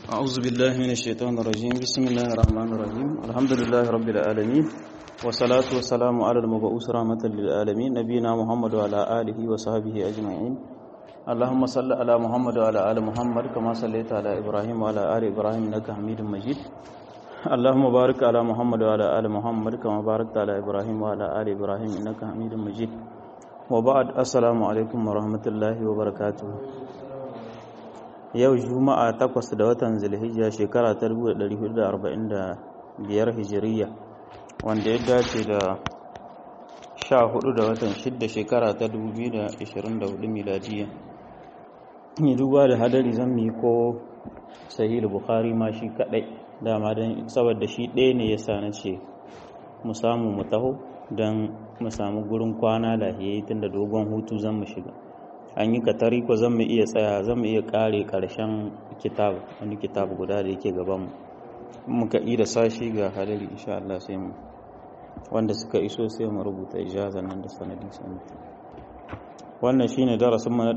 أعوذ بالله من الشيطان الرجيم بسم الله الرحمن الرحيم الحمد لله رب العالمين والصلاة والسلام على المبعوث رحمة للعالمين نبينا محمد وعلى آله وصحبه أجمعين اللهم صل على محمد وعلى آل محمد كما صليت على إبراهيم وعلى آل إبراهيم إنك حميد مجيد اللهم بارك على محمد وعلى آل محمد كما باركت على إبراهيم وعلى آل إبراهيم إنك حميد مجيد وبعد السلام عليكم ورحمة الله وبركاته yau juma'a takwas da watan zulhijja shekara ta 1445 hijiriya wanda ya dace da 14 da watan 6 shekara ta 2024 miladiya ni duba da hadari zan mi ko sahih bukhari ma shi kadai dama don saboda shi ɗaya ne ya sa na ce mu samu mu taho don mu samu gurin kwana lahiyayi tun da dogon hutu zan mu shiga an yi katari ko zan mu iya tsaya zan mu iya kare karshen kitab wani kitab guda da yake gaban mu muka yi da sashi ga hadari insha Allah sai mu wanda suka iso sai mu rubuta ijaza nan da sanadi sanadi wannan shine darasin mu na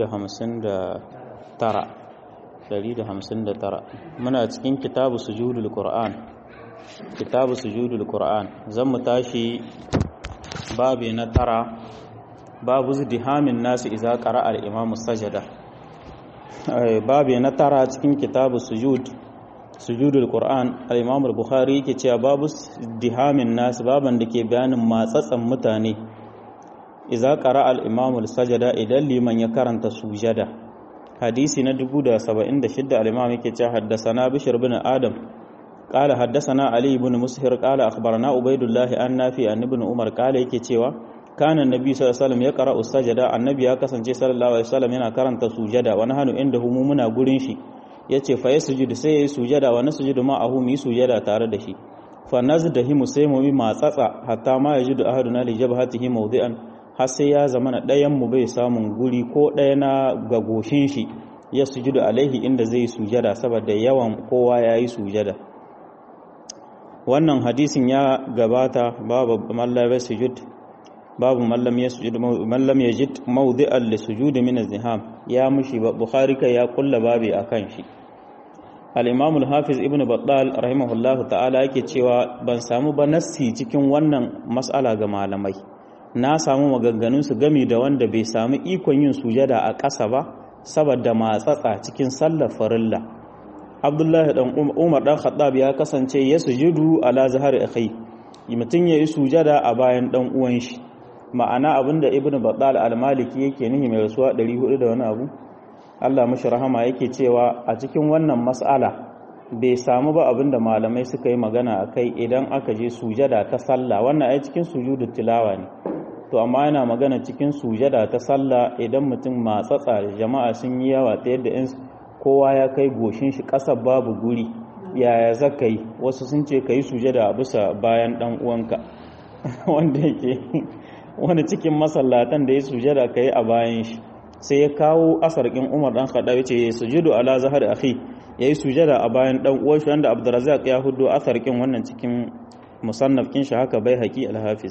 159 159 muna cikin kitabu sujudul qur'an kitabu sujudul qur'an zan mu tashi babi na tara babu zidihamin nasu iza ƙara al'imamu sajada babu na tara cikin kitabu sujud sujudul qur'an al-imamul bukhari yake cewa babu zidihamin nasu baban da ke bayanin matsatsan mutane iza ƙara al'imamul sajada idan liman ya karanta sujada hadisi na 1076 al-imam yake cewa haddasana bishir bin adam قال حدثنا علي بن مسهر قال أخبرنا عبيد الله عن نافع عن ابن عمر قال yake cewa kana annabi sallallahu alaihi wasallam ya qara'u sajada annabi ya kasance sallallahu alaihi wasallam yana karanta sujada wa nahnu inda hu muna gurin shi yace fa yasjudu sai yayi sujada wa nasjudu ma ahu mi sujada tare da shi fa nazdahimu sai mu bi matsatsa hatta ma yajidu ahaduna li jabhatihi mawdi'an har sai ya zama na dayan mu bai samun guri ko daya na ga goshin shi ya sujudu alaihi inda zai sujada saboda yawan kowa yayi sujada wannan hadisin ya gabata babu mallabe sujud babu mallam ya sujud mallam yajid mawdi'an li sujud min az-ziham ya mushi bukhari kai ya kulla babi akan shi al-imam al-hafiz ibn battal rahimahullahu ta'ala yake cewa ban samu ba nassi cikin wannan mas'ala ga malamai na samu maganganun su gami da wanda bai samu ikon yin sujada a ƙasa ba saboda matsatsa cikin sallar farilla abdullahi dan umar dan khattab ya kasance ya sujudu ala zahar akhi mutum ya yi sujada a bayan dan uwan shi ma'ana abinda ibnu battal al-maliki yake nihi mai rasuwa 400 da wani abu Allah mashi rahama yake cewa a cikin wannan mas'ala bai samu ba abinda malamai suka yi magana akai idan aka je sujada ta sallah wannan ai cikin sujudu tilawa ne to amma yana magana cikin sujada ta sallah idan mutum matsatsa jama'a sun yi yawa ta yadda in kowa ya kai goshin shi ƙasar babu guri yaya zaka yi wasu sun ce ka yi sujada a bisa bayan ɗan uwanka wanda yake wani cikin masallatan da ya sujada ka yi a bayan shi sai ya kawo asarkin umar ɗan kaɗa ya ce ya sujudu ala zahar akhi ya yi sujada a bayan ɗan uwan shi wanda abdurazak ya hudu asarkin wannan cikin musannafkin shi haka bai haƙi alhafiz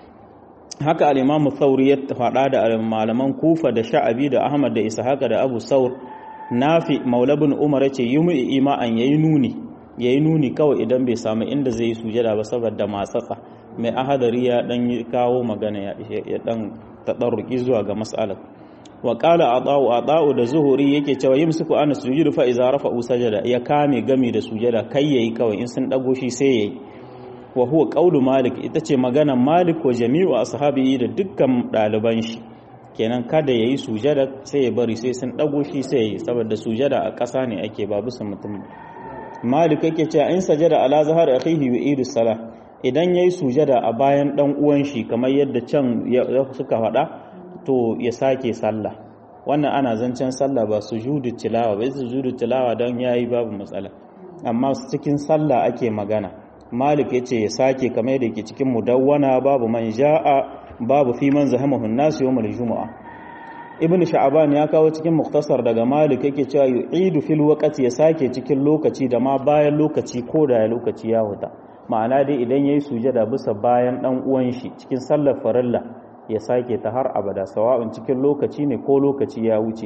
haka al-imamu thawri ya faɗa da malaman kufa da sha'abi da ahmad da ishaq da abu saur nafi maulabin umar ya ce yi mu ima'an ya yi nuni ya yi nuni kawai idan bai samu inda zai yi sujada ba saboda matsatsa mai ahadari ya dan yi kawo magana ya dan taɗarruki zuwa ga mas'alar wa qala ata'u ata'u da zuhuri yake cewa yimsiku ana sujudu fa iza rafa'u sajada ya kame gami da sujada kai yayi kawai in sun dago shi sai yayi wa huwa qawlu malik ita ce magana malik wa jami'u ashabihi da dukkan ɗaliban shi kenan kada ya yi sujada sai ya bari sai sun ɗago shi sai ya yi saboda sujada a ƙasa ne ake ba bisa mutum malik yake cewa in sajada ala zahar akhihi wa idu sala idan yayi sujada a bayan dan uwan shi kamar yadda can suka faɗa to ya sake sallah wannan ana zancen sallah ba sujudu tilawa ba sujudu tilawa don yayi babu matsala amma cikin sallah ake magana malik yace ya sake kamar yadda yake cikin mudawwana babu man ja'a babu fi man zahamahu nasu yawmal jumu'a ibnu sha'ban ya kawo cikin muktasar daga malik yake cewa yu'idu fil waqti ya sake cikin lokaci da ma bayan lokaci ko da lokaci ya huta ma'ana dai idan yayi sujada bisa bayan dan uwan shi cikin sallar farilla ya sake ta har abada sawa'un cikin lokaci ne ko lokaci ya wuce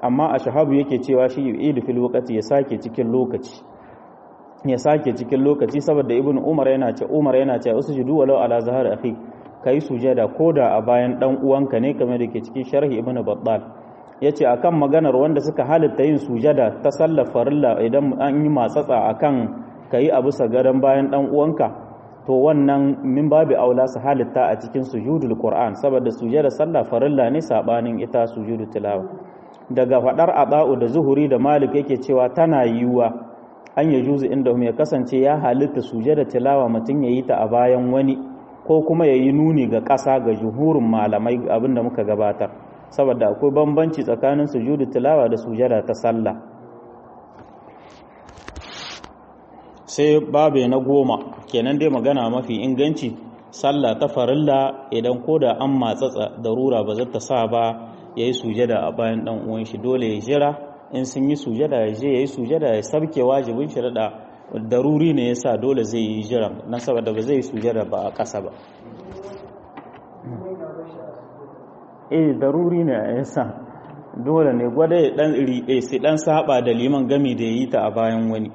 amma a shahabu yake cewa shi idu fil waqti ya sake cikin lokaci ya sake cikin lokaci saboda ibn umar yana ce umar yana ce usjudu walau ala zahar akhi kai sujada koda a bayan dan uwanka ne kamar da ke cikin sharhi ibn battal yace akan maganar wanda suka halitta yin sujada ta sallar farilla idan an yi matsatsa akan kai a bisa gadan bayan dan uwanka to wannan min babu aula su halitta a cikin sujudul qur'an saboda sujada sallah farilla ne sabanin ita sujudu tilawa daga fadar aba'u da zuhuri da malik yake cewa tana yiwuwa an ya juzu inda ya kasance ya halitta sujada tilawa mutum ya yi ta a bayan wani ko kuma ya yi nuni ga ƙasa ga juhurin malamai abinda muka gabatar saboda akwai bambanci tsakanin sujudu tilawa da sujada ta sallah sai babe na goma kenan dai magana mafi inganci sallah ta farilla idan ko da an matsatsa darura ba zata sa ba ya yi sujada a bayan dan uwan shi dole ya jira in sun yi sujada ya je ya yi sujada ya sabke wajibin shi da daruri ne ya sa dole zai yi jiran na saboda ba zai yi sujada ba a ƙasa ba eh daruri ne ya sa dole ne gwada ya dan iri sai dan saba da liman gami da ya yi ta a bayan wani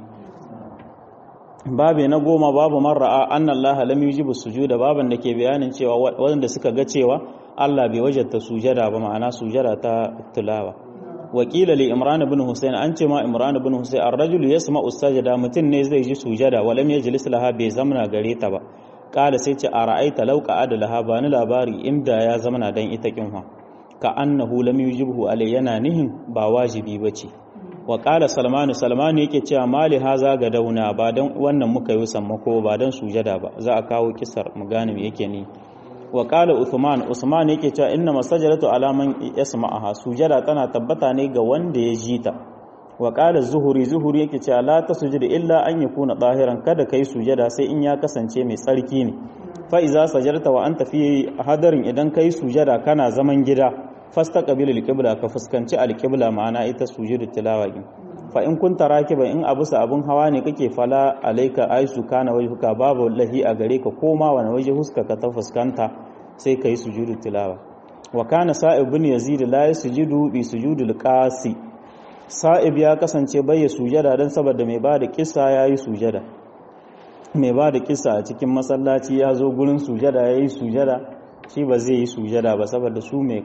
babe na goma babu marra'a anna allaha lam yujibu sujuda baban da ke bayanin cewa wanda suka ga cewa Allah bai wajata sujada ba ma'ana sujada ta tilawa wakila li imran ibn husayn an ce ma imran ibn husayn ar-rajul yasma'u sajada mutun ne zai ji sujada wa lam yajlis laha bai zamna gare ta ba kala sai ce ara'aita law qa'ada laha ba ni labari inda ya zamna dan ita kinwa ka annahu lam yujibhu alai yana nihin ba wajibi bace wa qala salmanu salmanu yake cewa mali haza ga dauna ba dan wannan muka yi sammako ba dan sujada ba za a kawo kisar mu gane me yake ni wa qala uthman usman yake cewa inna masajadatu ala man yasma'aha sujada tana tabbata ne ga wanda ya ji ta wa qala zuhuri zuhuri yake cewa la tasjudu illa an yakuna dahiran kada kai sujada sai in ya kasance mai tsarki ne fa iza sajarta wa anta fi hadarin idan kai sujada kana zaman gida fastaqbil alqibla ka fuskanci alqibla ma'ana ita sujudu tilawa din fa in kunta rakiba in abu sa abun hawa ne kake fala alaika aisu kana wajhuka babu lahi a gare ka koma wani waje huska ka ta fuskanta sai kai sujudu tilawa wa kana sa'ib bin yazid la yasjudu bi sujudil qasi sa'ib ya kasance bai sujada dan saboda mai bada kissa yayi sujada mai bada kissa a cikin masallaci ya zo gurin sujada yayi sujada shi ba zai yi sujada ba saboda su mai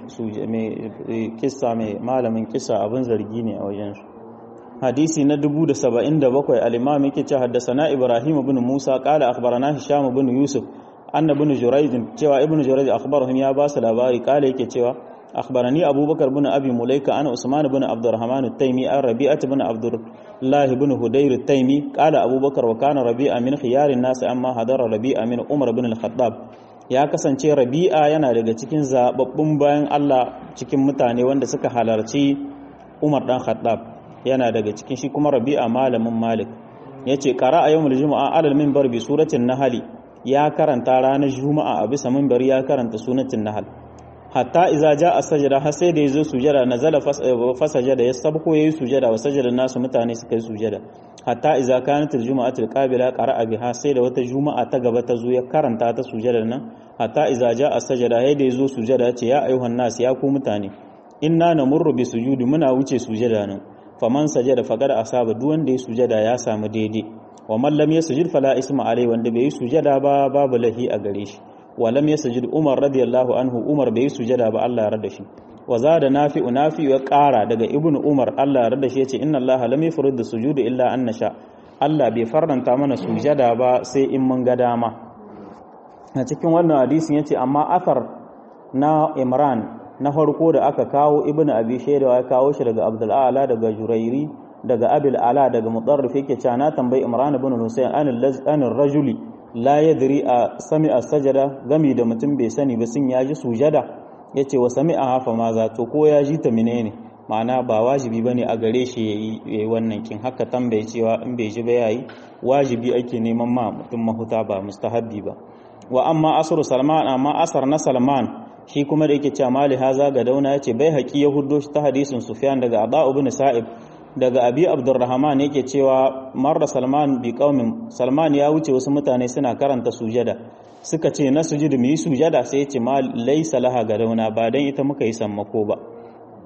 kissa mai malamin kissa abin zargi ne a wajensu hadisi na 1077 al-imam yake ce haddasana ibrahim ibn musa qala akhbarana hisham ibn yusuf anna ibn jurayj cewa ibn jurayj akhbarahum ya ba su labari qala yake cewa akhbarani abubakar ibn abi mulaika ana usman ibn abdurrahman at-taymi an rabi'at ibn abdullah ibn hudayr at-taymi qala abubakar wa kana rabi'a min khiyarin nas amma hadara rabi'a min umar ibn al-khattab ya kasance rabi'a yana daga cikin zababbun bayan Allah cikin mutane wanda suka halarci umar dan khattab yana daga cikin shi kuma rabi'a malamin malik ya ce ƙara a yau juma'a alal mimbar bi suratin nahali ya karanta ranar juma'a a bisa mimbar ya karanta sunatin nahal hatta iza ja a sajada har sai da ya zo sujada na zala fasajada ya sabko ya yi sujada wa sajada nasu mutane suka yi sujada hatta iza kanat aljuma'atul qabila qara'a biha sai da wata juma'a ta gaba ta zo ya karanta ta sujadar nan hatta iza ja a sajada sai da ya zo sujada ya ce ya ayyuhan nas ya ku mutane inna namurru bi sujudi muna wuce sujada nan faman sajada faqad asaba duk wanda ya sujada ya samu daidai wa man lam yasjud fala isma alai wanda bai yi sujada ba babu lahi a gare shi wa lam yasjud umar radiyallahu anhu umar bai yi sujada ba Allah ya rada shi wa zada nafi'u nafi'u ya ƙara daga ibnu umar Allah ya rada shi yace inna Allah lam yafrid sujudu illa an nasha Allah bai faranta mana sujada ba sai in mun ga dama a cikin wannan hadisin yace amma athar na Imran na farko da aka kawo ibn abi shaidawa ya kawo shi daga abdul ala daga jurairi daga abil ala daga mudarrif yake cewa na tambayi imran ibn husayn an rajuli la yadri a sami'a sajada gami da mutum bai sani ba sun yaji sujada yace wa sami'a hafa ma za to ko ya ji ta menene ma'ana ba wajibi bane a gare shi yayi wannan kin haka tambaye cewa in bai ji ba yayi wajibi ake neman ma mutum mahuta ba mustahabbi ba wa amma asru salman amma asar na salman shi kuma da yake cewa mali haza ga dauna yace bai haƙi ya huddo shi ta hadisin sufyan daga ada ibn sa'ib daga abi abdurrahman yake cewa marra salman bi qaumin salman ya wuce wasu mutane suna karanta sujada suka ce na sujudu mu yi sujada sai yace ma laysa laha ga dauna ba dan ita muka yi sammako ba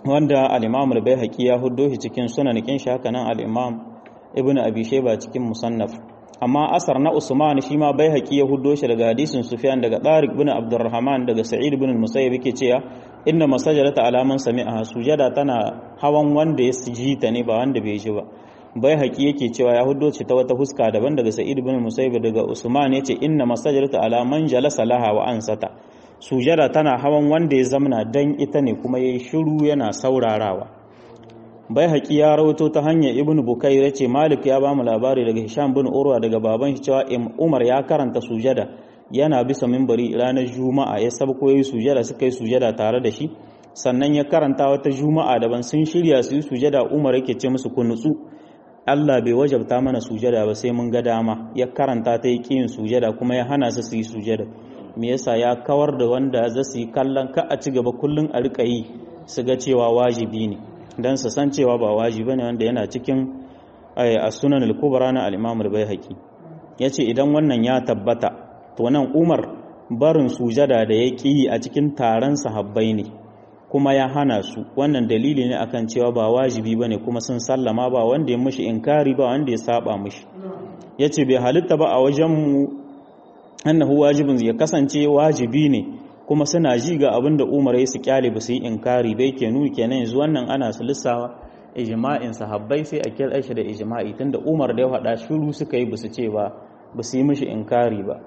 wanda al-imam al-baihaqi ya huddo shi cikin sunanikin shi haka nan al-imam ibnu abi shayba cikin musannaf amma asar na usman shi ma baihaqi ya huddo shi daga hadisin sufyan daga tariq bin abdurrahman daga sa'id bin al-musayyib yake cewa inna masajadata alaman sami'a sujada tana hawan wanda ya ji ta ne ba wanda bai ji ba bai haƙi yake cewa ya hudo ce ta wata huska daban daga sa'id bin musayyib daga usman yace inna masajadata alaman jalasa laha wa ansata sujada tana hawan wanda ya zamna dan ita ne kuma yayi shiru yana saurarawa bai haƙi ya rawato ta hanyar ibn bukair yace malik ya bamu labari daga hisham bin urwa daga baban shi cewa umar ya karanta sujada yana bisa mimbari ranar juma'a ya sabko yayi sujada suka yi sujada tare da shi sannan ya karanta wata juma'a daban sun shirya su yi sujada umar yake ce musu ku nutsu Allah bai wajabta mana sujada ba sai mun ga dama ya karanta ta yi kiyin sujada kuma ya hana su su yi sujada me yasa ya kawar da wanda za su yi kallon ka a ci gaba kullum a rika yi su ga cewa wajibi ne dan su san cewa ba wajibi ne wanda yana cikin as-sunan al-kubra na al-imam al-baihaqi yace idan wannan ya tabbata to nan Umar barin sujada da ya ƙi a cikin taron sahabbai ne kuma ya hana su wannan dalili ne akan cewa ba wajibi bane kuma sun sallama ba wanda ya mishi inkari ba wanda ya saba mishi yace bai halitta ba a wajen mu annahu wajibin ya kasance wajibi ne kuma suna ji ga abin da Umar ya su kyale ba su yi inkari bai ke nuni kenan yanzu wannan ana su lissawa ijma'in sahabbai sai a kira shi da ijma'i tunda Umar da ya faɗa shiru suka yi ba su ce ba ba su yi mishi inkari ba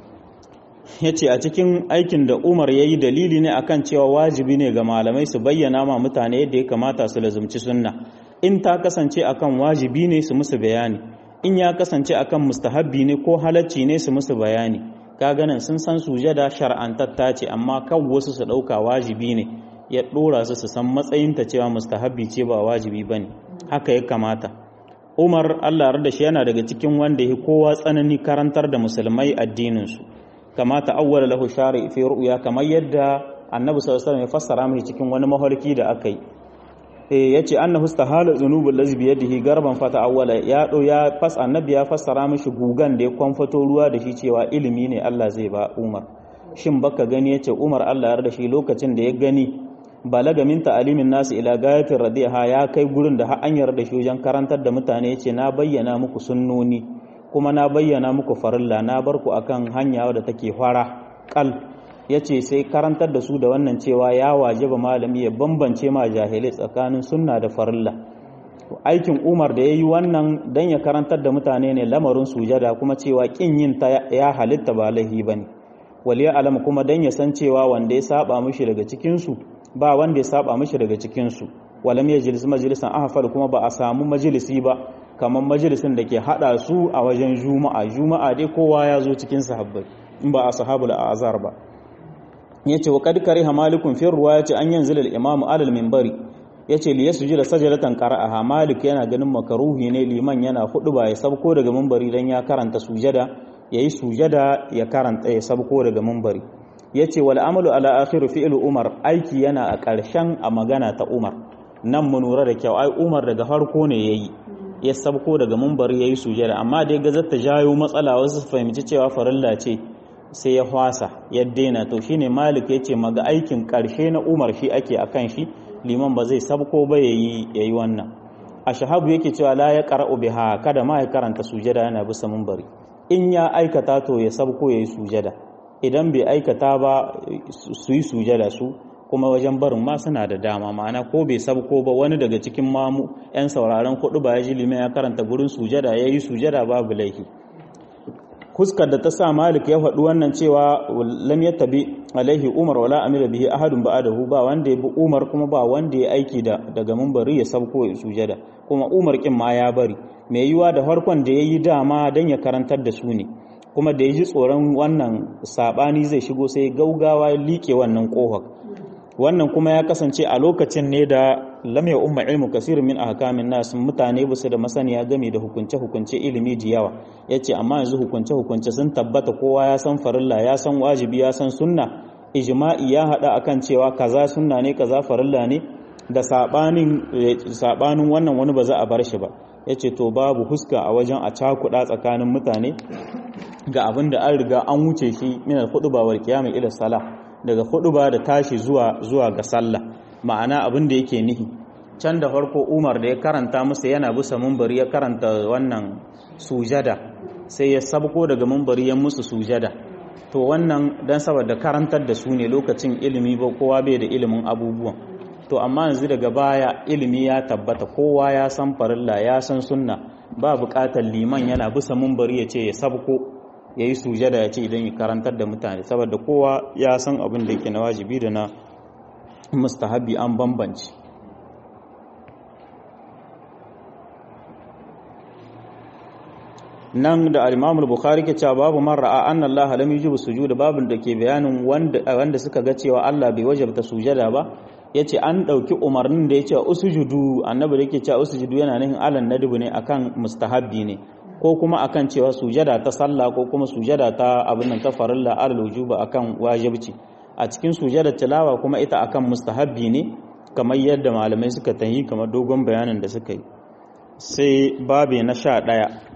ya ce a cikin aikin da umar ya yi dalili ne akan cewa wajibi ne ga malamai su bayyana ma mutane yadda ya kamata su lazumci sunna in ta kasance akan wajibi ne su musu bayani in ya kasance akan mustahabbi ne ko halacci ne su musu bayani ka ganin sun san sujada shar'antatta ce amma kan wasu su ɗauka wajibi ne ya ɗora su su san matsayinta cewa mustahabbi ce ba wajibi ba ne haka ya kamata umar allah da shi yana daga cikin wanda ya kowa tsanani karantar da musulmai addininsu kamata awwala lahu shari fi ru'ya kamar yadda annabi sallallahu alaihi wasallam ya fassara mai cikin wani mafarki da aka yi eh yace annahu istahala dhunubul ladzi bi yadihi garban fata awwala ya do ya fas annabi ya fassara mishi gugan da ya kwamfato ruwa da shi cewa ilimi ne Allah zai ba Umar shin baka gani yace Umar Allah ya yarda shi lokacin da ya gani balaga min ta'alimin nasu ila gayatin radiha ya kai gurin da har an yarda shi wajen karantar da mutane yace na bayyana muku sunnoni kuma na bayyana muku farilla na bar ku akan hanya wadda take fara kal yace sai karantar da su da wannan cewa ya wajaba malami ya bambance ma jahilai tsakanin sunna da farilla aikin Umar da yayi wannan dan ya karantar da mutane ne lamarin sujada kuma cewa kin yin ta ya halitta ba lahi bane waliya alam kuma dan ya san cewa wanda ya saba mishi daga cikin su ba wanda ya saba mishi daga cikin su walam yajlis majlisan ahfal kuma ba a samu majalisi ba kamar majalisin da ke hada su a wajen juma'a juma'a dai kowa ya zo cikin sahabbai in ba a sahabul azhar ba yace wa kad kariha malikun fi ruwayati an yanzila al-imamu alal minbari yace li yasjuda sajdatan qara'aha malik yana ganin makaruhi ne liman yana hudu ba ya sabko daga minbari dan ya karanta sujada yayi sujada ya karanta ya sabko daga minbari yace wal amalu ala akhir fi'l umar aiki yana a ƙarshen a magana ta umar nan mu nura da kyau ai umar daga farko ne yayi ya sabko daga mumbar ya yi sujada amma da ya gazar ta jayo matsala wasu su fahimci cewa farilla ce sai ya hwasa ya daina to shine malik ya ce maga aikin karshe na umar shi ake akan shi liman ba zai sabko ba ya yi wannan a shahabu yake cewa la ya qara'u biha kada ma ya karanta sujada yana bisa mumbari in ya aikata to ya sabko ya yi sujada idan bai aikata ba su yi sujada su kuma wajen barin ma suna da dama ma'ana ko bai sabko ba wani daga cikin mamu 'yan sauraron kudu ba ya ji liman ya karanta gurin sujada ya yi sujada babu laifi huskar da ta sa malik ya faɗi wannan cewa lam ya tabi alaihi umar wala amira bihi ahadun ba'adahu ba wanda ya bi umar kuma ba wanda ya aiki da daga mumbari ya sabko ya sujada kuma umar kin ma ya bari mai yiwa da farkon da ya yi dama don ya karantar da su ne kuma da ya ji tsoron wannan sabani zai shigo sai gaugawa ya liƙe wannan ƙofar wannan kuma ya kasance a lokacin ne da lam ya umma ilmu kasirin min ahkamin nas mutane basu da masaniya game da hukunce hukunce ilimi da yawa yace amma yanzu hukunce hukunce sun tabbata kowa ya san farilla ya san wajibi ya san sunna ijma'i ya hada akan cewa kaza sunna ne kaza farilla ne da sabanin sabanin wannan wani ba za a bar shi ba yace to babu huska a wajen a cakuda tsakanin mutane ga abin da an riga an wuce shi min al-khutba wal qiyam ila salah daga ba da tashi zuwa zuwa ga sallah ma'ana abin da yake nihi can da farko umar da ya karanta musu yana bisa mumbari ya karanta wannan sujada sai ya sabko daga mumbari ya musu sujada to wannan dan saboda karantar da su ne lokacin ilimi ba kowa bai da ilimin abubuwan to amma yanzu daga baya ilimi ya tabbata kowa ya san farilla ya san sunna ba buƙatar liman yana bisa mumbari ya ce ya sabko ya yi sujada ya ce idan ya karantar da mutane saboda kowa ya san abin da yake na wajibi da na mustahabi an bambanci nan da al-Imam bukhari ke cewa babu man ra'a anna Allah lam yujibu sujuda babun da ke bayanin wanda wanda suka ga cewa Allah bai wajabta sujada ba yace an dauki umarnin da yace usujudu annabi da yake cewa usujudu yana nufin alan nadbu ne akan mustahabbi ne ko kuma akan cewa sujada ta sallah ko kuma sujada ta abin nan ta farilla alal wujuba akan wajibci a cikin sujada tilawa kuma ita akan mustahabbi ne kamar yadda malamai suka tayi kamar dogon bayanin da suka yi sai babe na sha ɗaya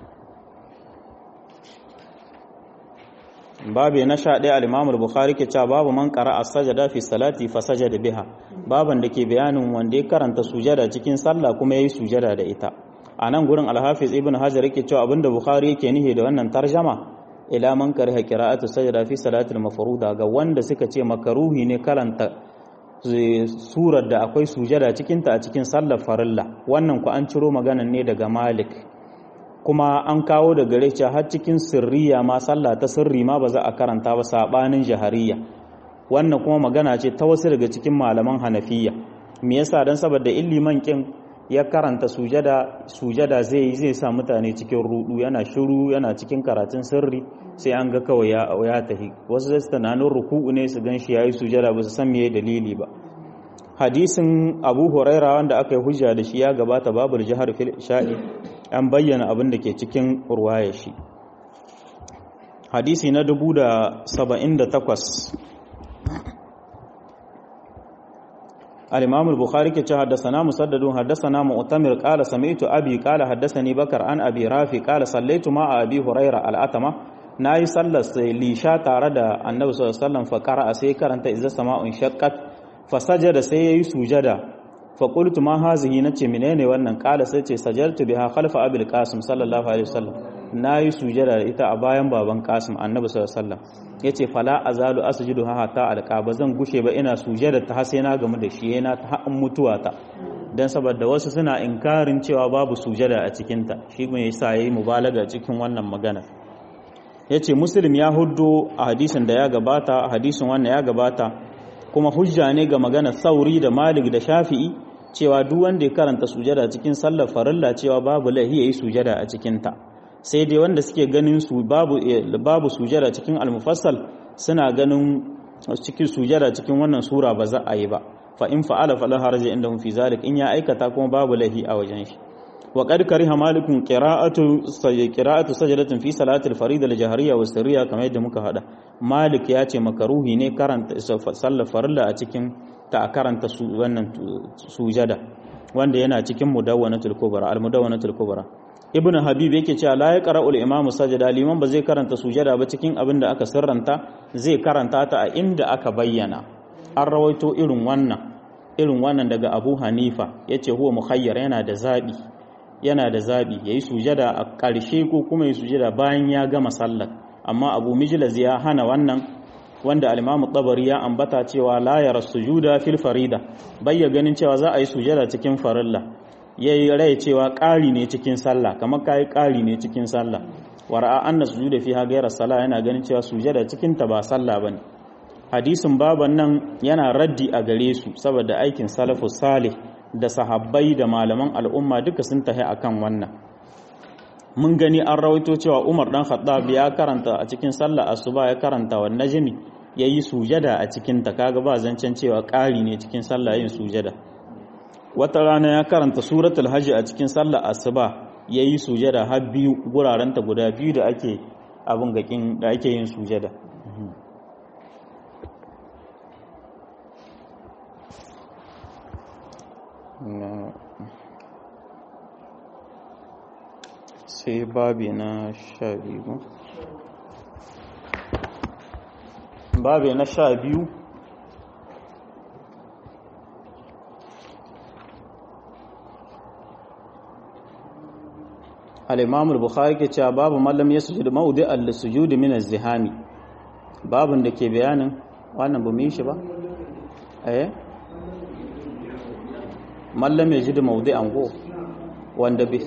babe na sha ɗaya al'imamul bukhari ke cewa babu man ƙara a sajada fi salati fa sajada biha baban da ke bayanin wanda ya karanta sujada cikin sallah kuma ya yi sujada da ita a nan gurin alhafiz ibn hajar yake cewa abinda bukhari yake nihi da wannan tarjama ila man kariha qira'atu sajada fi salatil mafruda ga wanda suka ce makaruhi ne karanta surar da akwai sujada cikinta a cikin sallar farilla wannan ku an ciro maganan ne daga malik kuma an kawo da gare cewa har cikin sirriya ma sallah ta sirri ma ba za a karanta ba sabanin jahariya wannan kuma magana ce ta wasu daga cikin malaman hanafiya me yasa dan saboda illiman kin ya karanta sujada sujada zai zai sa mutane cikin rudu yana shiru yana cikin karatun sirri sai an ga kawai ya ya tahi wasu zai tunanin ruku'u ne su gan shi yayi sujada ba su san meye dalili ba hadisin Abu Huraira wanda aka yi hujja da shi ya gabata babul jihar fil sha'i an bayyana abin da ke cikin ruwaya shi hadisi na 1078 الإمام البخاري كي حدثنا مسدد حدثنا مؤتمر قال سمعت أبي قال حدثني بكر عن أبي رافي قال صليت مع أبي هريرة الأتمة ناي صلى ليشا تارد النبي صلى الله عليه وسلم فقرأ سيكر أنت إذا السماء انشقت فسجد سيي سجدا فقلت ما هذه نتي منين wannan قال سيتي سجدت بها خلف أبي القاسم صلى الله عليه وسلم nayi sujada da ita a bayan baban Qasim Annabi sallallahu alaihi wasallam yace fala azalu asjudu hatta alqa ba zan gushe ba ina sujada ta har sai na gamu da shi yana ta haƙin mutuwa ta dan saboda wasu suna inkarin cewa babu sujada a cikin ta shi me yasa yayi mubalaga cikin wannan magana yace muslim ya huddo a hadisin da ya gabata a hadisin wannan ya gabata kuma hujja ne ga magana sauri da malik da shafi'i cewa duk wanda ya karanta sujada cikin sallar farilla cewa babu lahi yayi sujada a cikin ta sai dai wanda suke ganin su babu babu sujada cikin al-mufassal suna ganin cikin sujada cikin wannan sura ba za a yi ba fa in fa'ala fala haraja indahum fi zalik in ya aikata kuma babu lahi a wajen shi wa qad kariha malikun qira'atu qira'atu sajdatin fi salati al-farida al-jahriyya wa sirriya kamar yadda muka hada malik ya ce makaruhi ne karanta sallar farilla a cikin ta karanta su wannan sujada wanda yana cikin mudawwanatul kubra al-mudawwanatul kubra ibn habib yake cewa la ya qara'ul imamu sajada liman ba zai karanta sujada ba cikin abin da aka sirranta zai karanta ta a inda aka bayyana an rawaito irin wannan irin wannan daga abu hanifa yace huwa mukhayyar yana da zabi yana da zabi yayi sujada a ƙarshe ko kuma yayi sujada bayan ya gama sallar amma abu mijlaz ya hana wannan wanda al-imam tabari ya ambata cewa la yara sujuda fil farida bayya ganin cewa za a yi sujada cikin farilla ya yi rai cewa ƙari ne cikin sallah kamar ka yi ƙari ne cikin sallah wara'a an na sujuda fi hagayar sallah yana ganin cewa sujada cikin ta ba sallah ba ne hadisin baban nan yana raddi a gare su saboda aikin salafu salih da sahabbai da malaman al'umma duka sun tahi akan wannan mun gani an rawaito cewa umar dan khattab ya karanta a cikin sallah asuba ya karanta wa najmi yayi sujada a cikin ta kaga ba zancen cewa ƙari ne cikin sallah yin sujada wata rana ya karanta suratul hajji a cikin sallar asuba ya yi sujada har biyu gurarenta guda biyu da ake abin gakin da ake yin sujada sai babi na sha biyu babi na sha biyu al-imam al-bukhari ke cewa babu mallam ya sujudu mawdi al-sujud min az-zihami babun da ke bayanin wannan ba mu yi shi ba eh mallam ya jidu mawdi an go wanda bi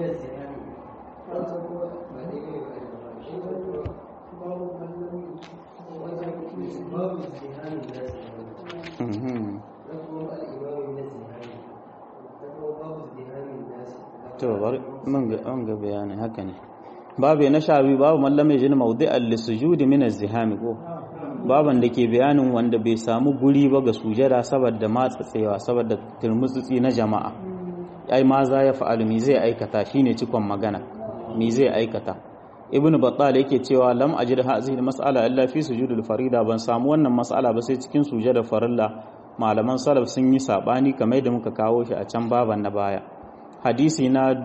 to bari mun ga an ga bayani haka ne babu na shabi babu mallam ya jini mawdi'al lisujudi min az-ziham ko baban da ke bayanin wanda bai samu guri ba ga sujada saboda matsatsewa saboda turmutsutsi na jama'a ai ma za ya fa'alu mi zai aikata shine cikon magana mi zai aikata ibnu battal yake cewa lam ajid hadhihi mas'ala illa fi sujudil farida ban samu wannan mas'ala ba sai cikin sujada farilla malaman salaf sun yi sabani kamar da muka kawo shi a can baban na baya hadisi na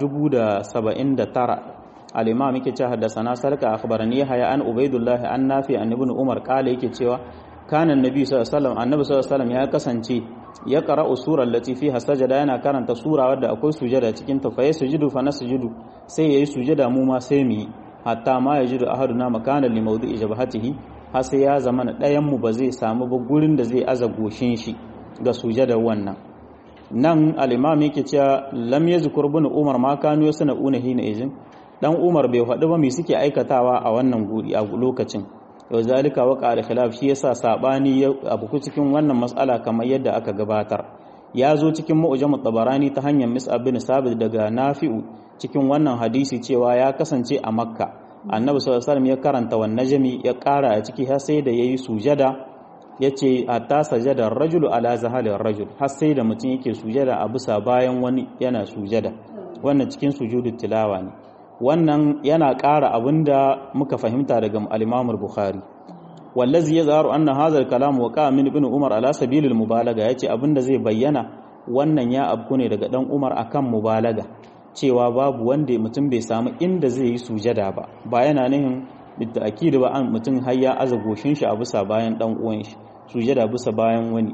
1079 al-imam yake cewa haddathana sarka akhbarani haya an ubaidullah an nafi an ibn umar kala yake cewa kana annabi sallallahu alaihi wasallam annabi sallallahu alaihi wasallam ya kasance ya qara'u sura allati fiha sajada yana karanta sura wadda akwai sujada cikin ta fa yasjudu fa nasjudu sai yayi sujada mu ma sai mu yi hatta ma yajidu ahaduna makanan li mawdi'i jabhatihi har sai ya zama na ɗayan mu ba zai samu ba gurin da zai aza goshin shi ga sujada wannan nan al-imam yake cewa lam yazkur ibn umar ma kanu yasna'una hina izin dan umar bai faɗi ba me suke aikatawa a wannan guri a lokacin yau zalika waka da khilaf shi yasa sabani ya abu cikin wannan mas'ala kamar yadda aka gabatar ya zo cikin mu'jam tabarani ta hanyar mis'ab bin sabit daga nafi'u cikin wannan hadisi cewa ya kasance a makka annabi sallallahu alaihi wasallam ya karanta wan najmi ya kara a ciki har sai da yayi sujada yace hatta sajada rajulu ala zahalin rajul har sai da mutum yake sujada a bisa bayan wani yana sujada wannan cikin sujudu tilawa ne wannan yana ƙara abinda muka fahimta daga al-Imam al-Bukhari wallazi yazharu anna hadha al-kalam waqa min ibn Umar ala sabilil mubalaga yace abinda zai bayyana wannan ya abku ne daga dan Umar akan mubalaga cewa babu wanda mutum bai samu inda zai yi sujada ba ba yana nihin bitta'kid ba an mutum har ya aza goshin shi a bisa bayan dan uwan shi sujada bisa bayan wani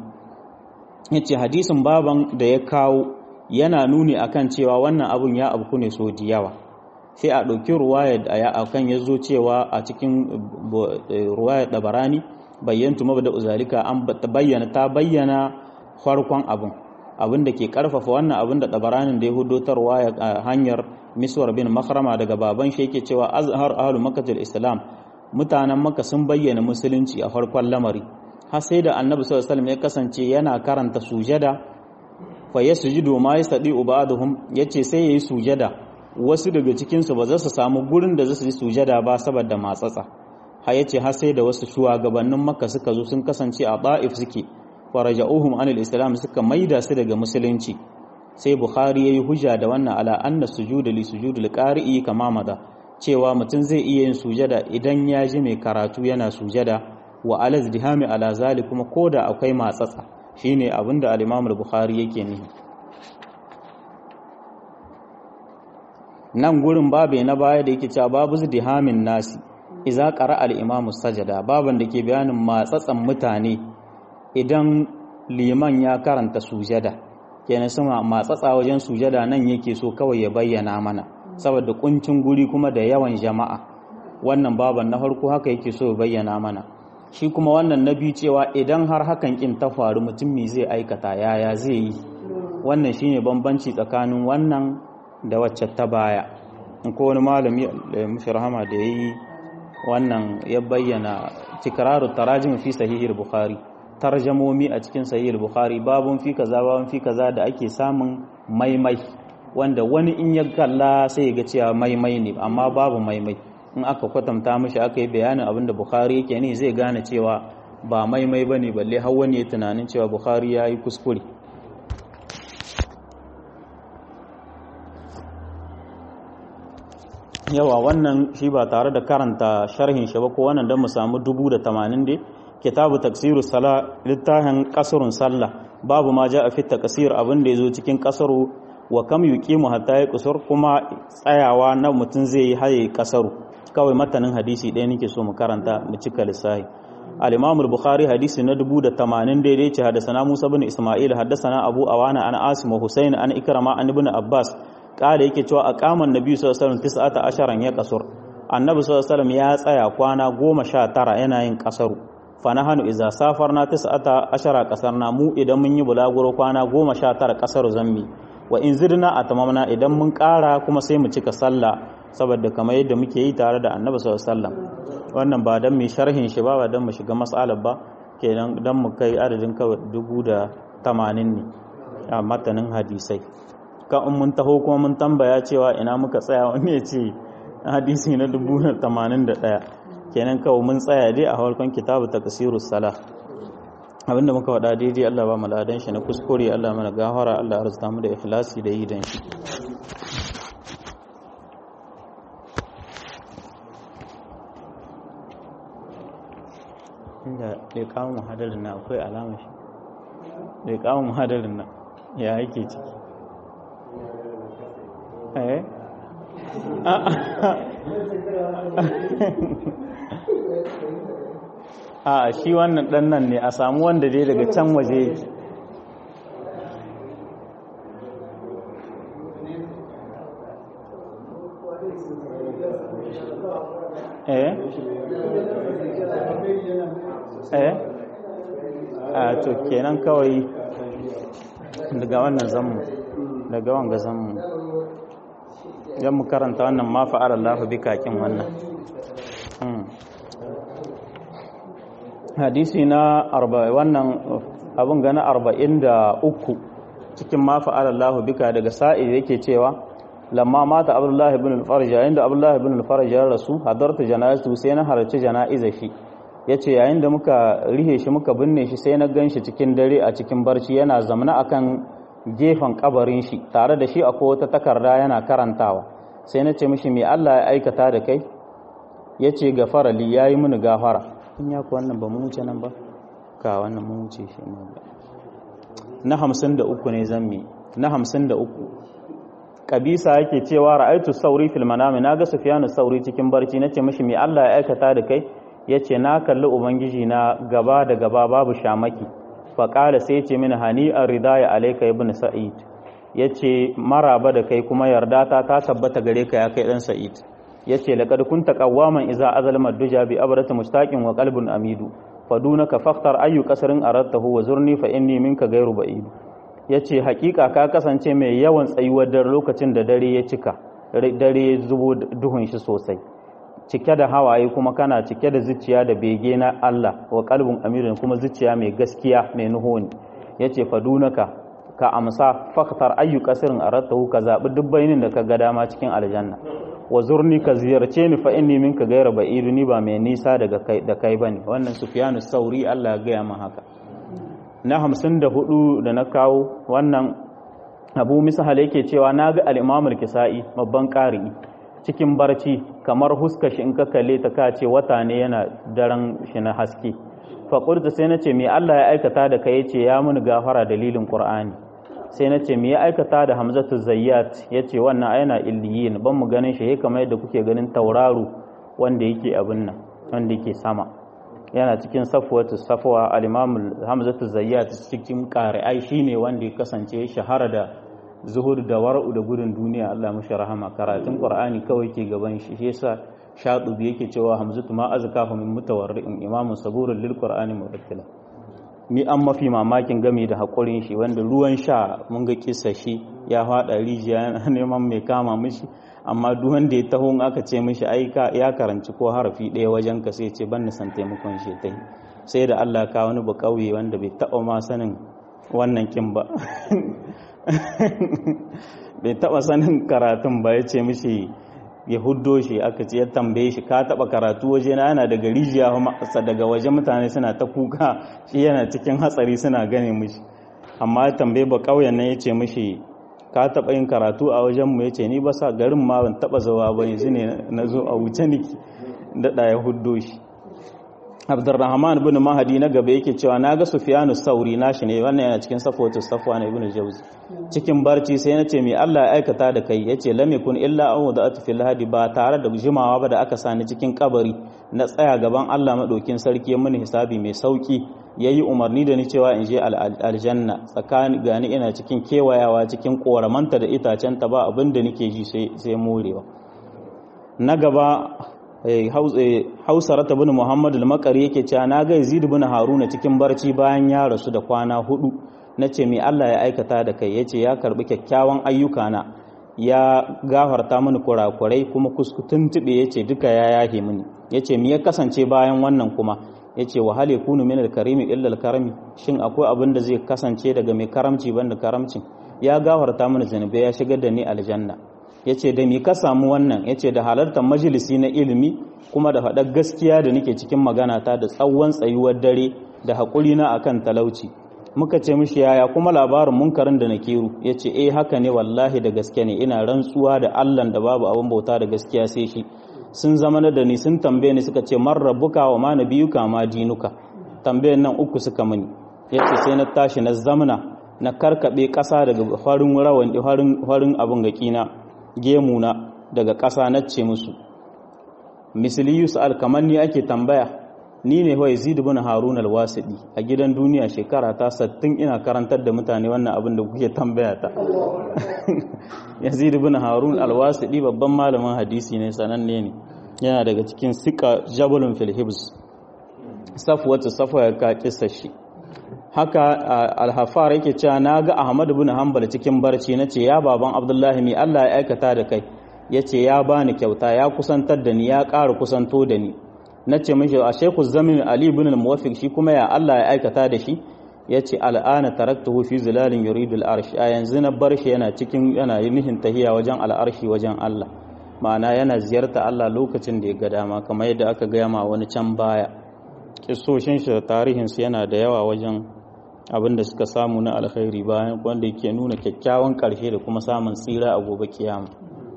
yace hadisin baban da ya kawo yana nuni akan cewa wannan abun ya abku ne so diyawa sai a ɗauki ruwayar da ya akan ya zo cewa a cikin ruwayar ɗabarani bayyantu mabda uzalika an bayyana ta bayyana farkon abin abin da ke karfafa wannan abin da ɗabaranin da ya hudotarwa a hanyar miswar bin makarama daga baban shi yake cewa azhar ahlu makkatul islam mutanen makka sun bayyana musulunci a farkon lamari har sai da annabi sallallahu alaihi wasallam ya kasance yana karanta sujada fa yasjudu ma yasdi ubaduhum yace sai yayi sujada wasu daga cikinsu ba za su samu gurin da za su yi sujada ba saboda matsatsa har yace har sai da wasu shugabannin makka suka zo sun kasance a ba'if suke faraja'uhum anil islam suka maida su daga musulunci sai bukhari yayi hujja da wannan ala anna sujuda li sujudil qari'i kama mada cewa mutum zai iya yin sujada idan ya ji mai karatu yana sujada wa ala zdihami ala zali kuma koda akwai matsatsa shine abinda al-imam al-bukhari yake nihi nan gurin babe na baya da yake cewa babu dihamin nasi iza qara al-imamu sajada baban da ke bayanin matsatsan mutane idan liman ya karanta sujada kenan sun matsatsa wajen sujada nan yake so kawai ya bayyana mana saboda kuncin guri kuma da yawan jama'a wannan baban na farko haka yake so ya bayyana mana shi kuma wannan na biyu cewa idan har hakan kin ta faru mutum me zai aikata yaya zai yi wannan shine bambanci tsakanin wannan da wacce ta baya in ko wani malami mushi rahama da ya yi wannan ya bayyana tikraru tarajim fi sahihil bukhari tarjamomi a cikin sahihil bukhari babun fi kaza babun fi kaza da ake samun maimai wanda wani in ya kalla sai ya ga cewa maimai ne amma babu maimai in aka kwatanta mishi aka yi bayanin abin da bukhari yake ne zai gane cewa ba maimai bane balle har wani ya tunanin cewa bukhari ya yi kuskure yawa wannan shi ba tare da karanta sharhin shi ba ko wannan don mu samu dubu da tamanin dai kitabu taksiru sala littafin kasarun sallah babu ma ja a fit takasir abin da ya zo cikin kasaru wa kam yuqimu hatta ya kusur kuma tsayawa na mutum zai yi haye kasaru kawai matanin hadisi ɗaya nake so mu karanta mu cika lissahi al-imam al-bukhari hadisi na dubu da tamanin daidai ce hadasana musa bin isma'il hadasana abu awana an asim wa husain an ikrama an ibn abbas kada yake cewa aqaman nabi sallallahu alaihi wasallam tis'ata asharan ya kasur annabi sallallahu alaihi wasallam ya tsaya kwana goma sha tara yana yin kasaru fa nahanu idza safarna tis'ata ashara kasarna mu idan mun yi bulaguro kwana goma sha tara kasaru zammi wa in zidna atamamna idan mun kara kuma sai mu cika sallah saboda kamar yadda muke yi tare da annabi sallallahu alaihi wasallam wannan ba dan mu sharhin shi ba ba dan mu shiga mas'alar ba kenan dan mu kai adadin kawai dubu da tamanin ne a matanin hadisai kan in mun taho kuma mun tambaya cewa ina muka tsaya wani ya ce hadisi na dubu da tamanin da ɗaya kenan kawai mun tsaya dai a farkon kitabu ta kasiru sala abinda muka faɗa daidai Allah ba mu ladan shi na kuskure Allah mana gafara Allah arzuta mu da ikhlasi da yi dan shi inda ɗai kawo muhadarin na akwai alamar shi ɗai kawo muhadarin na ya yake ciki eh a shi wannan ɗan nan ne a samu wanda dai daga can waje yake eh eh a to kenan kawai daga wannan zammu daga wanga zammu yan mu karanta wannan ma fa'ala Allah bi kakin wannan hadisi na wannan abun gana arba'in da uku cikin ma fa'ala Allah bika daga sa'i yake cewa lamma mata abdullahi ibn al-farj yayin da abdullahi ibn al-farj ya rasu hadarta janazatu sai na halarci jana'iza shi yace yayin da muka rihe shi muka binne shi sai na ganshi cikin dare a cikin barci yana zamana akan gefen kabarin shi tare da shi akwai wata takarda yana karantawa sai na ce mishi me Allah ya aikata da kai yace gafara li yayi mini gafara in ya ku wannan ba mu wuce nan ba ka wannan mu wuce shi ne na 53 ne zammi na 53 kabisa yake cewa ra'aitu sauri fil manami naga sufyanu sauri cikin barci nace mishi me Allah ya aikata da kai yace na kalli ubangiji na gaba da gaba babu shamaki fa qala sai yace mini hani ar-ridaya alayka ibn sa'id yace maraba da kai kuma yarda ta ta tabbata gare ka ya kai dan sa'id yace laqad kunta qawwaman idza azalama duja bi abrata mustaqin wa qalbun amidu fadunaka faftar ayu qasrin aradtahu wa zurni fa inni minka ghayru ba'id ya ce hakika ka kasance mai yawan tsayuwar dare lokacin da dare ya cika dare ya zubo duhun shi sosai cike da hawaye kuma kana cike da zuciya da bege na Allah wa kalbin amirin kuma zuciya mai gaskiya mai nuhoni ya ce fadunaka ka amsa faktar ayyu kasirin arattahu ka zaɓi duk bainin da ka ga dama cikin aljanna wa zurni ka ziyarce ni fa inni minka gaira ba'idu ni ba mai nisa daga kai da kai bane wannan sufyanu sauri Allah ya gaya min haka na hamsin da hudu da na kawo wannan abu misahal yake cewa na ga al'imamul kisa'i babban ƙari cikin barci kamar huska shi in ka kalle ta ka ce wata ne yana daren shi na haske faƙurta sai na ce me Allah ya aikata da kai ce ya muni gafara dalilin ƙur'ani sai na ce me ya aikata da hamzatu zayyat ya ce wannan aina illiyin ban mu ganin shi kamar yadda kuke ganin tauraro wanda yake abin nan wanda yake sama yana cikin safwatu safwa al-imam hamzatu zayyat cikin qari'ai shine wanda ya kasance shahara da zuhur da wara'u da gudun duniya Allah mashi rahama karatun qur'ani kawai ke gaban shi shi yasa shatubi yake cewa hamzatu ma azkahu min mutawarri'in imam saburul lil qur'ani murattila ni an mafi mamakin game da hakurin shi wanda ruwan sha mun ga kissa shi ya fada rijiya yana neman mai kama mishi amma duk wanda ya taho aka ce mishi ai ya karanci ko harafi ɗaya wajen ka sai ce ban san taimakon shi ta sai da Allah ka wani ba kauye wanda bai taɓa ma sanin wannan kin ba bai taɓa sanin karatun ba ya ce mishi ya huddo shi aka ce ya tambaye shi ka taɓa karatu waje na yana daga rijiya daga waje mutane suna ta kuka shi yana cikin hatsari suna gane mishi amma ya tambaye ba kauyen nan ya ce mishi ka taɓa yin karatu a wajenmu ya ce ni ba sa garin ma ban taɓa zawa ba yanzu ne na zo a wuce niki daɗa ya huddo shi Abdurrahman ibn Mahdi na gaba yake cewa naga Sufyanu Sauri nashi ne wannan yana cikin Safwatu Safwan ibn Jawzi cikin barci sai nace me Allah ya aikata da kai yace lam yakun illa an wada'atu fil hadi ba tare da jimawa ba da aka sani cikin kabari na tsaya gaban Allah madaukin sarki ya mini hisabi mai sauki yayi umarni da ni cewa in je aljanna tsakani gani ina cikin kewayawa cikin koramanta da itacen ta ba abin da nake ji sai sai morewa na gaba hausarata bin muhammadu al-makari yake cewa na ga yazid bin haruna cikin barci bayan ya rasu da kwana hudu na ce mai allah ya aikata da kai ya ce ya karbi kyakkyawan ayyukana ya gafarta mini kurakurai kuma kuskutun tube ya ce duka ya yahe mini ya ce mi ya kasance bayan wannan kuma ya ce wahal ya kunu min al-karimi illa al-karami shin akwai abin da zai kasance daga mai karamci banda karamci ya gafarta mini zanubai ya shigar da ni aljanna ya ce da mi ka samu wannan ya ce da halartar majalisi na ilimi kuma da faɗar gaskiya da nake cikin magana ta da tsawon tsayuwar dare da haƙuri na akan talauci muka ce mishi yaya kuma labarin munkarin da na kiru ya ce eh haka ne wallahi da gaske ne ina rantsuwa da allan da babu abin bauta da gaskiya sai shi sun zama da ni sun tambaye ni suka ce man rabbuka wa ma nabiyuka ma dinuka tambayan nan uku suka mini ya ce sai na tashi na zamna na karkaɓe ƙasa daga farin rawan farin abin gaƙina gemuna daga ƙasa na ce musu misali yusuf kamar ni ake tambaya ni ne wa yazid bin harun al-wasidi a gidan duniya shekara ta sattin ina karantar da mutane wannan abin da kuke tambaya ta yazid bin harun al-wasidi babban malamin hadisi ne sananne ne yana daga cikin sika jabalun fil hibs safwatu safwa ya ka kissa shi haka alhafar yake cewa na ga ahmad bin hanbal cikin barci na ce ya baban abdullahi mai allah ya aikata da kai ya ce ya bani kyauta ya kusantar da ni ya ƙara kusanto da ni na ce mashi a shekhu zamin ali bin al-muwafiq shi kuma ya allah ya aikata da shi ya ce al'ana taraktuhu fi zilalin yuridul arsh a yanzu na bar shi yana cikin yana nihin tahiya wajen al'arshi wajen allah ma'ana yana ziyarta allah lokacin da ya ga dama kamar yadda aka gaya ma wani can baya kisoshin shi da tarihinsu yana da yawa wajen abin da suka samu na alkhairi bayan wanda yake nuna kyakkyawan ƙarshe da kuma samun tsira a gobe kiyama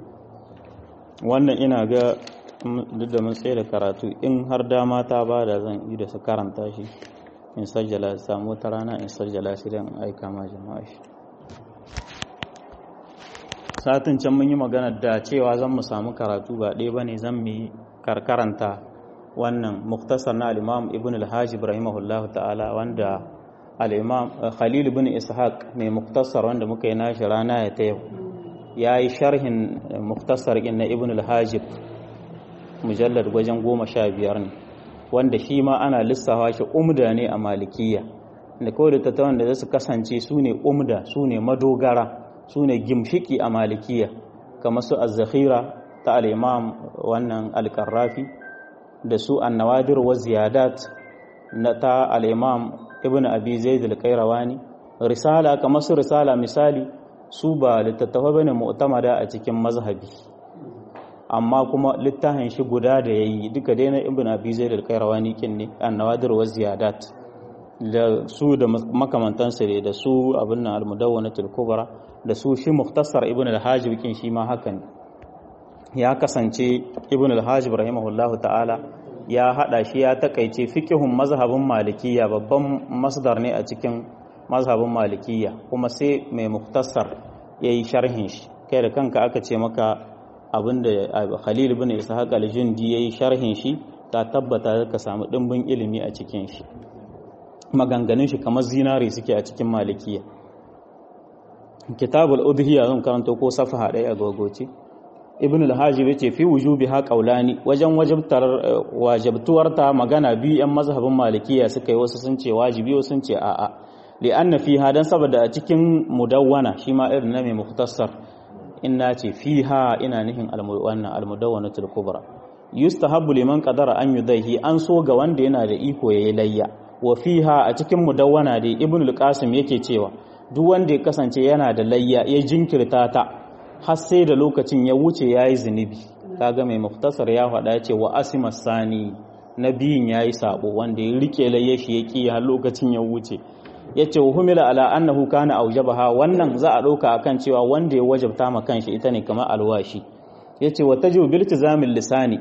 wannan ina ga duk da mun tsaye da karatu in har dama ta ba da zan yi da su karanta shi in sajjala samu wata rana in sajjala shi don aika ma jama'a shi satin can mun yi magana da cewa zan mu samu karatu ba ɗaya ba ne zan mu yi karkaranta wannan muktasar na al'imam ibn al-hajib rahimahullah ta'ala wanda al'imam khalil ibn ishaq mai muktasar wanda muka yi nashi rana ya ta yau ya yi sharhin muktasar na ibn al-hajib mujallar wajen goma sha biyar ne wanda shi ma ana lissafa shi umda ne a malikiya da kawai da tattawan da za su kasance su ne umda su ne madogara su ne gimshiki a malikiya kamar su az-zakhira ta al-imam wannan al-qarrafi da su annawadir wa ziyadat na ta al-imam ibn abi zaid al-qayrawani risala kamar su risala misali su ba littattafa bane mu'tamada a cikin mazhabi amma kuma littafin shi guda da yayi duka dai na ibn abi zaid al-qayrawani kin ne annawadir wa ziyadat da su da makamantansa ne da su abin nan al-mudawwanatul kubra da su shi mukhtasar ibn al-hajib kin shi ma haka ne ya kasance ibn al-hajib rahimahullahu ta'ala ya hada shi ya takaice fiqhun mazhabin malikiyya babban masdar ne a cikin mazhabin malikiyya kuma sai mai muktasar yayi sharhin shi kai da kanka aka ce maka abinda Khalil ibn Ishaq al-Jundi yayi sharhin shi ta tabbata ka samu dimbin ilimi a cikin shi maganganun shi kamar zinare suke a cikin malikiyya kitabul udhiya zan karanto ko safaha ɗaya a gogoce ibn al-hajib yace fi wujubiha qawlani wajen wajibtar wajibtuwar ta magana biyu yan mazhabin malikiya suka yi wasu sun ce wajibi wasu sun ce a'a li anna fiha dan saboda a cikin mudawwana shi ma irin na mai mukhtasar inna ce fiha ina nihin al-wannan al-mudawwanatul kubra yustahabbu liman qadara an yudaihi an so ga wanda yana da iko yayi layya wa fiha a cikin mudawwana dai ibn al-qasim yake cewa duk wanda ya kasance yana da layya ya jinkirta ta har sai da lokacin ya wuce ya yi zunubi kaga mai muftasar ya faɗa ya ce wa asima sani na biyun ya yi sabo wanda ya rike laye shi ya ƙi har lokacin ya wuce ya ce wa humila ala annahu kana aujabaha wannan za a ɗauka akan cewa wanda ya wajabta ma kanshi ita ne kamar alwashi ya ce wa tajibu bil tizamin lisani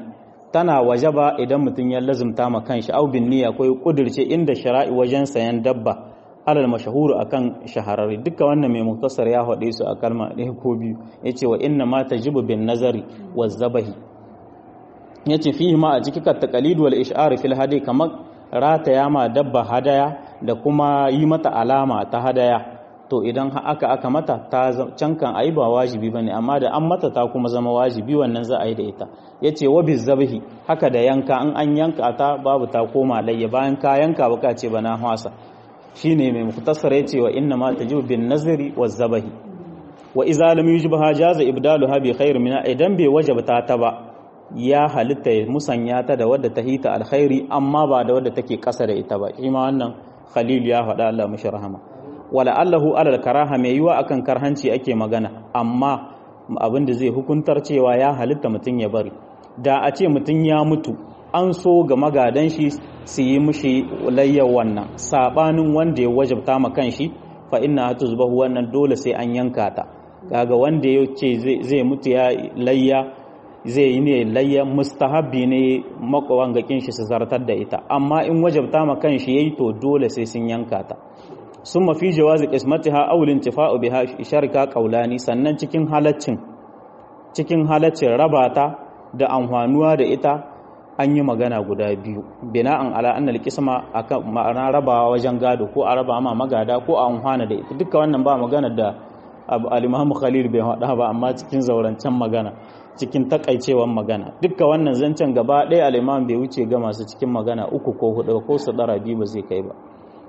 tana wajaba idan mutum ya lazumta ma kanshi au bin niyya ko kudirce inda shara'i wajen sayan dabba alal mashahuru akan shahararri duka wannan mai muktasar ya haɗe su a kalma ɗaya ko biyu yace wa inna ma tajibu bin nazari wa zabahi yace fihi ma a ciki ka taqalid wal ish'ar fil hadi kamar rataya ma dabba hadaya da kuma yi mata alama ta hadaya to idan aka aka mata ta can kan ayi ba wajibi bane amma da an mata ta kuma zama wajibi wannan za a yi da ita yace wa bizabhi haka da yanka in an yanka ta babu ta koma layya bayan ka yanka baka ce bana hwasa shine mai muktasar yace wa inna ma tajibu bin nazri waz zabahi wa idza lam yujibha jaza ibdaluha bi khair min idan bai wajabta ta ba ya halitta ya musanya ta da wadda ta hita alkhairi amma ba da wadda take kasa da ita ba shi ma wannan khalil ya faɗa Allah mishi rahama wala allahu alal karaha mai yiwa akan karhanci ake magana amma abin da zai hukuntar cewa ya halitta mutum ya bari da a ce mutum ya mutu an so ga magadan shi su yi mishi layyar wannan sabanin wanda ya wajabta ma kanshi fa inna hatuzbahu wannan dole sai an yanka ta kaga wanda ya ce zai mutu ya layya zai yi ne layya mustahabbi ne makawan gakin shi su zartar da ita amma in wajabta ma kanshi yayi to dole sai sun yanka ta summa fi jawazi qismatiha aw lintifa'u biha sharika qaulani sannan cikin halaccin cikin halaccin rabata da amfanuwa da ita an yi magana guda biyu bina'an ala anna alqisma akan ma'ana rabawa wajen gado ko a raba ma magada ko a amfana da ita duka wannan ba magana da al-Imam Khalil bai hada ba amma cikin zaurancen magana cikin takaicewan magana dukka wannan zancen gaba ɗaya al'imam bai wuce ga masu cikin magana uku ko hudu ko su ɗara biyu ba zai kai ba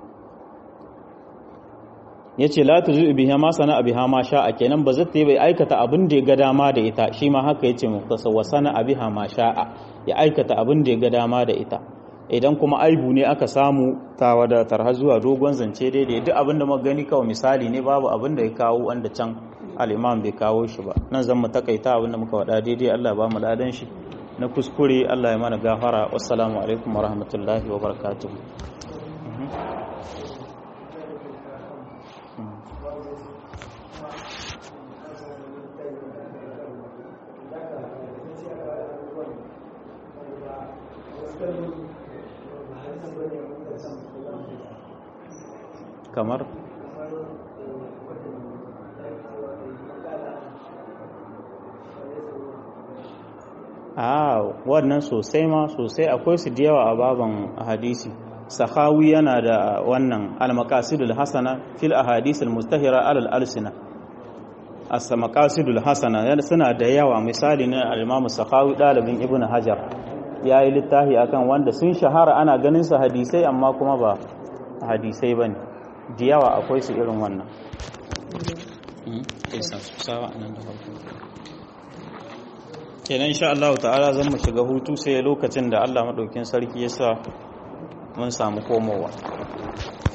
ya ce latu zuwa biya ma sana biha ma sha'a kenan ba zata yi bai aikata abin da ya ga dama da ita shi ma haka ya ce muktasa wa sana biha ma sha'a ya aikata abin da ya ga dama da ita idan kuma aibu ne aka samu ta wadatar har zuwa dogon zance daidai duk abin da muka gani kawai misali ne babu abin da ya kawo wanda can al'imam bai kawo shi ba nan zan mu takaita abin da muka wada daidai Allah ba mu ladan shi na kuskure Allah ya mana gafara wassalamu alaikum wa rahmatullahi wa barakatuh kamar a wannan sosai ma sosai akwai su da yawa a baban hadisi sahawi yana da wannan al-maqasidul hasana fil ahadith al-mustahira alal alsina as-maqasidul hasana yana suna da yawa misali na al-imam sahawi dalibin ibnu hajar yayi littafi akan wanda sun shahara ana ganin su hadisai amma kuma ba hadisai bane da yawa akwai su irin wannan kenan insha Allah ta'ala zan mu shiga hutu sai lokacin da Allah madaukin sarki ya sa mun samu komowa